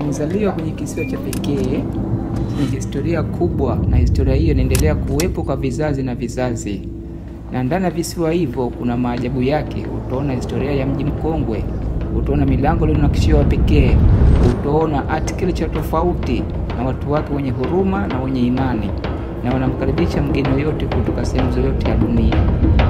Nimezaliwa kwenye kisiwa cha pekee chenye historia kubwa, na historia hiyo inaendelea kuwepo kwa vizazi na vizazi, na ndani ya visiwa hivyo kuna maajabu yake. Utaona historia ya mji mkongwe, utaona milango iliyonakishiwa pekee, utaona architecture tofauti na watu wake wenye huruma na wenye imani, na wanamkaribisha mgeni yoyote kutoka sehemu zoyote ya dunia.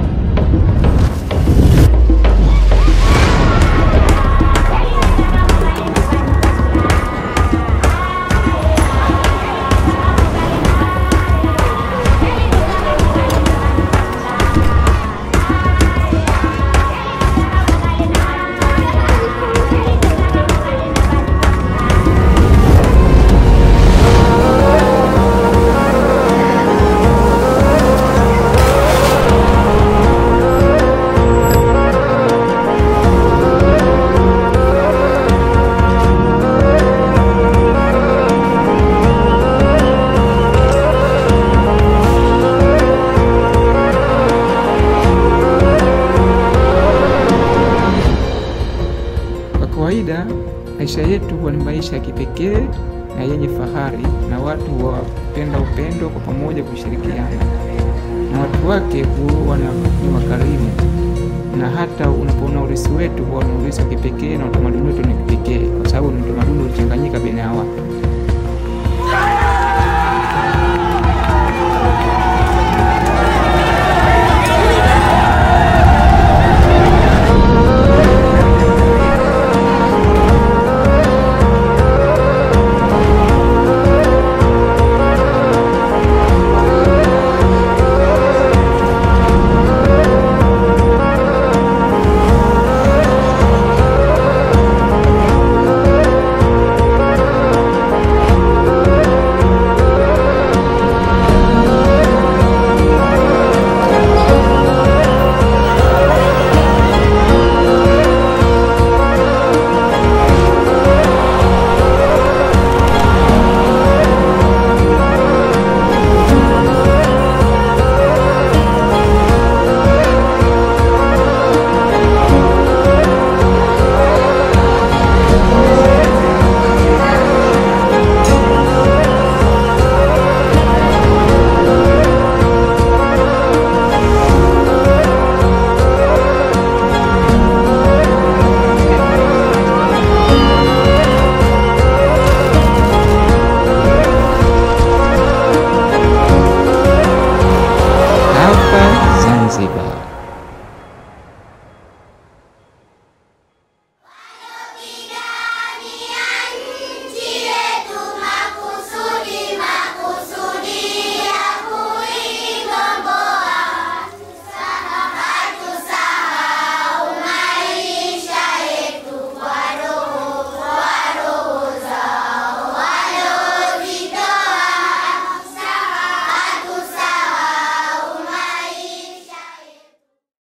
Kwa kawaida maisha yetu huwa ni maisha ya kipekee na yenye fahari, na watu wapenda upendo kwa pamoja kushirikiana, na watu wake huwa na ni wakarimu, na hata unapoona urisi wetu huwa ni urisi wa kipekee na utamaduni wetu ni kipekee.